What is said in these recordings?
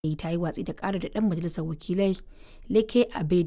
ta yi watsi da ƙara da ɗan majalisar wakilai Leke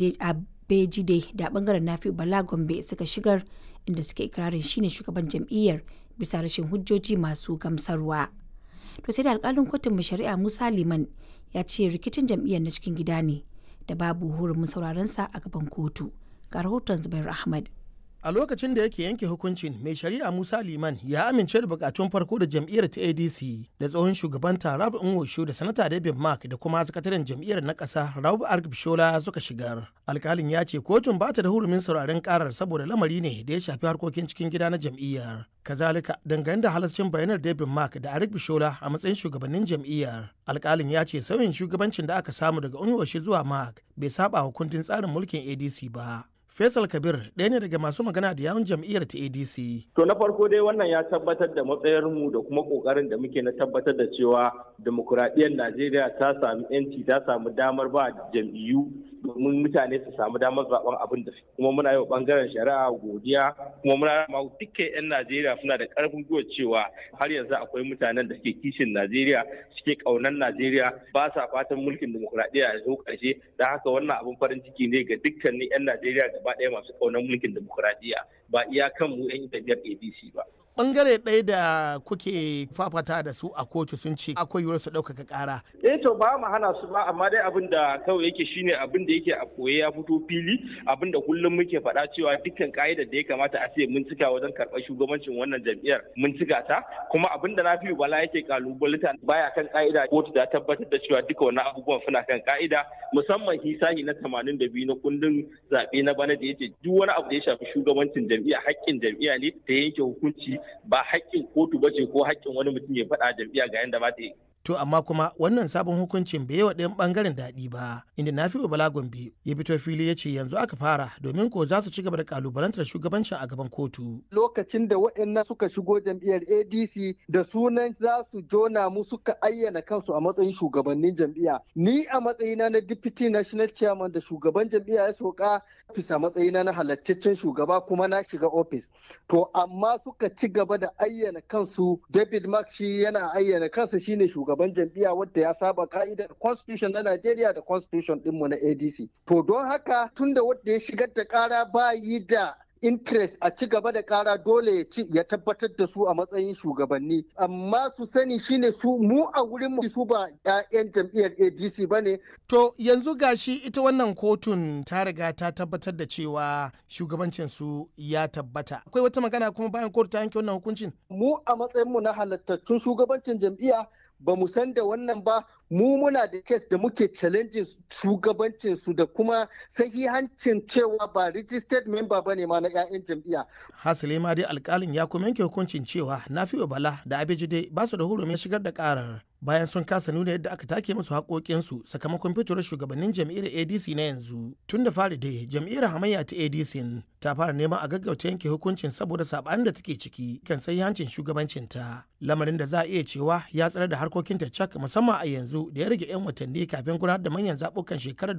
Abejide da ɓangaren Nafi Bala Gombe suka shigar inda suke ikirarin shine shugaban jam'iyyar bisa rashin hujjoji masu gamsarwa. To sai da alkalin kotun mai shari'a Musa Liman ya ce rikicin jam'iyyar na cikin gida ne da babu hurumin sauraron sa a gaban kotu. Ga rahoton Zubair Ahmad. a lokacin da yake yanke hukuncin mai shari'a musa liman ya amince da bukatun farko da jam'iyyar ta adc da tsohon shugaban rabu nwosho da sanata david mark da kuma sakataren jam'iyyar na ƙasa rabu argbishola suka shigar alkalin ya ce kotun ba ta da hurumin sauraren karar saboda lamari ne da ya shafi harkokin cikin gida na jam'iyyar kazalika dangane da halascin bayanar david mark da arik bishola a matsayin shugabannin jam'iyyar alkalin ya ce sauyin shugabancin da aka samu daga unwoshi zuwa mark bai saba wa kundin tsarin mulkin adc ba Faisal Kabir ɗaya ne daga masu magana da yawun jam'iyyar ta ADC. To na farko dai wannan ya tabbatar da matsayarmu da kuma ƙoƙarin da muke na tabbatar da cewa demokuraɗiyyar Najeriya ta sami 'yanci ta samu damar ba jam'iyyu domin mutane su samu damar zaben abin da kuma muna yi wa bangaren shari'a godiya kuma muna ma dukkan 'yan Najeriya suna da karfin gwiwa cewa har yanzu akwai mutanen da suke kishin Najeriya suke kaunar Najeriya ba sa fatan mulkin demokuraɗiyya ya zo ƙarshe da haka wannan abin farin ciki ne ga dukkanin 'yan Najeriya gaba ɗaya masu kaunar mulkin demokuraɗiyya ba iya kan mu 'yan jam'iyyar ADC ba. Bangare ɗaya da kuke fafata da su a kotu sun ce akwai yiwuwar su ɗaukaka ƙara. Eh to ba mu hana su ba amma dai abin da kawai yake shine abin da yake a koye ya fito fili abin da kullum muke faɗa cewa dukkan ka'idar da ya kamata a ce mun cika wajen karɓar shugabancin wannan jam'iyyar mun cika ta kuma abin da na fi bala yake kalubalita baya kan ka'ida kotu da tabbatar da cewa duka wannan abubuwan suna kan ka'ida musamman hisahi na 82 na kundin zaɓe na bana da yace duk wani abu da ya shafi shugabancin jam'iyya haƙƙin jam'iyya ne ta yanke hukunci ba haƙƙin kotu ba ce ko haƙƙin wani mutum ya faɗa jam'iyya ga yanda ba ta yi To amma kuma wannan sabon hukuncin bai yi wa ɗayan ɓangaren daɗi ba, inda Nafi'u Bala Gombe ya fito fili ya ce yanzu aka fara domin ko za su ci gaba da kalubalantar shugabancin a gaban kotu. Lokacin da waɗannan suka shigo jam'iyyar ADC da sunan za su jona mu suka ayyana kansu a matsayin shugabannin jam'iyya. Ni a matsayina na Deputy National Chairman da shugaban jam'iyya ya soka bisa matsayina na halattaccen shugaba kuma na shiga ofis. To amma suka ci gaba da ayyana kansu David Mark shi yana ayyana kansa shine shugaban shugaban jam'iyya wadda ya saba ka'idar constitution na Najeriya da constitution dinmu na ADC. To don haka tunda wadda ya shigar da kara ba yi da interest a ci gaba da kara dole ya ci ya tabbatar da su a matsayin shugabanni amma su sani shine su mu a wurin mu su ba 'ya'yan jam'iyyar ADC bane to yanzu gashi ita wannan kotun ta riga ta tabbatar da cewa shugabancin su ya tabbata akwai wata magana kuma bayan kotu ta yanke wannan hukuncin mu a matsayin mu na halattattun shugabancin jam'iyya ba mu san da wannan ba mu muna da kes da muke challenging shugabancin su da kuma sahihancin cewa ba registered member ba ne ma na 'ya'yan jam'iyya. Hasali ma dai alkalin ya kuma yanke hukuncin cewa Nafi'u Bala da Abejide ba su da hurumin shigar da karar bayan sun kasa nuna yadda aka take musu haƙoƙinsu sakamakon fitowar shugabannin jam'iyyar adc na yanzu tun da fari dai jam'iyyar hamayya ta adc ta fara neman a gaggauta yanke hukuncin saboda saɓanin da take ciki kan hancin shugabancinta lamarin da za a iya cewa ya tsare da harkokinta cak musamman a yanzu da ya rage 'yan watanni kafin gudanar da manyan zaɓukan shekarar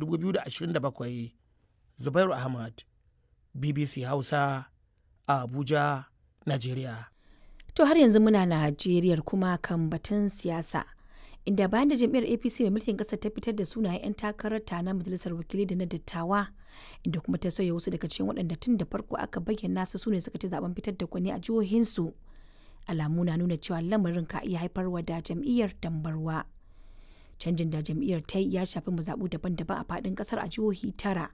2027 zubairu ahmad bbc hausa a abuja najeriya To har yanzu muna Najeriya kuma kan batun siyasa. Inda bayan da jam'iyyar APC mai mulkin ƙasar ta fitar da sunayen 'yan takarar ta na majalisar wakilai da na dattawa, inda kuma ta sauya wasu daga cikin waɗanda tun da farko aka bayyana su sune suka ci zaben fitar da gwani a jihohinsu. Alamu na nuna cewa lamarin ka iya haifarwa da jam'iyyar dambarwa. Canjin da jam'iyyar ta yi ya shafi mazaɓu daban-daban a faɗin ƙasar a jihohi tara.